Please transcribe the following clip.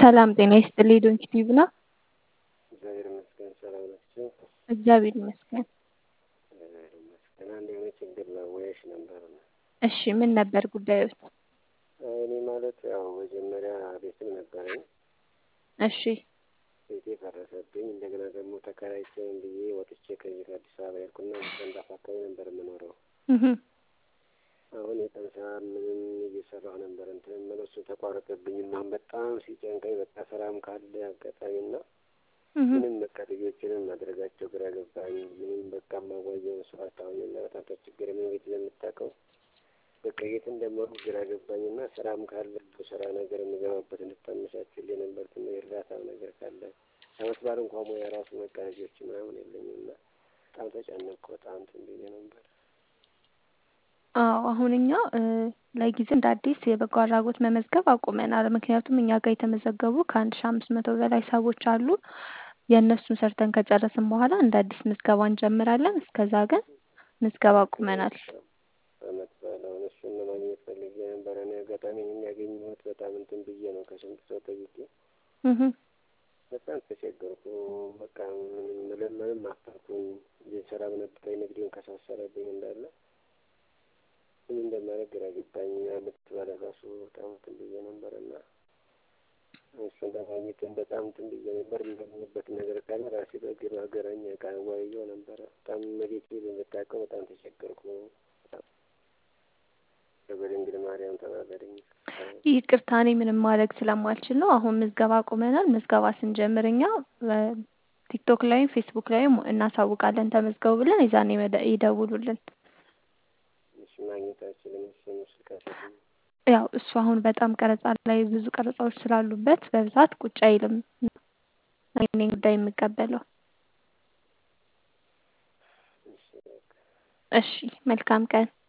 ሰላም ጤና ይስጥልኝ ዶንኪ ቲዩብ ነው። እግዚአብሔር ይመስገን ሰላም ናችሁ? እግዚአብሔር ይመስገን። እግዚአብሔር ይመስገን። አንድ የሆነ ችግር ላወያይሽ ነበር ነው። እሺ ምን ነበር ጉዳዩ? እኔ ማለት ያው መጀመሪያ ቤትም ነበረኝ እሺ ቤቴ ፈረሰብኝ። እንደገና ደግሞ ተከራይቼም ብዬ ወጥቼ ከዚህ ከአዲስ አበባ ሄድኩና ሰንዳፋ አካባቢ ነበር የምኖረው። እህ አሁን የቀን ስራ ምንም እየሰራሁ ነበር እንትን የምለው እሱ ተቋረጠብኝ እና አሁን በጣም ሲጨንቀኝ በቃ ስራም ካለ አጋጣሚና እህ ምንም በቃ ልጆችንም ማድረጋቸው ግራ ገባኝ። ምንም በቃ ማዋየውን ሰው አጣሁኝና በጣም ተቸግሬ ምን ቤት ለምታውቀው በቃ የት እንደመሩ ግራ ገባኝና ስራም ካለ ስራ ነገር የምገባበት እንድታመቻችልኝ ነበር። ትንሽ እርዳታ ነገር ካለ አመት በዓል እንኳን ሙያ ራሱ በቃ ልጆች ምናምን የለኝም እና በጣም ተጨነቅኩ። በጣም እንትን ብዬ ነበር። አዎ አሁን እኛ ለጊዜው እንደ አዲስ የበጎ አድራጎት መመዝገብ አቁመናል። ምክንያቱም እኛ ጋር የተመዘገቡ ከአንድ ሺህ አምስት መቶ በላይ ሰዎች አሉ። የእነሱን ሰርተን ከጨረስን በኋላ እንደ አዲስ ምዝገባ እንጀምራለን። እስከዛ ግን ምዝገባ አቁመናል። አመት በዓል አሁን እሱን ለማግኘት ፈልጌ ነበር። እኔ አጋጣሚ የሚያገኘሁት በጣም እንትን ብዬ ነው ከስንት ሰው ጠይቄ እህ በጣም ተቸገርኩ። በቃ ምንም መለመንም አፈርኩኝ። ስራ በነበረኝ ንግዴን ከሳሰረብኝ እንዳለ ምን እንደማደርግ ግራ ገባኝ። አመት በዓል ራሱ በጣም እንትን ብዬ ነበር እና እሱን ለማግኘትም በጣም እንትን ብዬ ነበር። የማገኝበት ነገር ካለ ራሴ በግብ ሀገረኛ ቃ ዋየው ነበረ። በጣም መቤቴ በምታውቀው በጣም ተቸገርኩ። በድንግል ማርያም ተባበረኝ። ይቅርታ እኔ ምንም ማድረግ ስለማልችል ነው። አሁን ምዝገባ አቁመናል። ምዝገባ ስንጀምር እኛ ቲክቶክ ላይም ፌስቡክ ላይም እናሳውቃለን ተመዝገቡ ብለን የዛኔ መደ- ይደውሉልን። እሺ ማግኘት አልችልም። እሱን ስልካቸው ያው እሱ አሁን በጣም ቀረጻ ላይ ብዙ ቀረጻዎች ስላሉበት በብዛት ቁጭ አይልም። እኔ ነኝ ጉዳይ የምቀበለው። እሺ በቃ እሺ መልካም ቀን።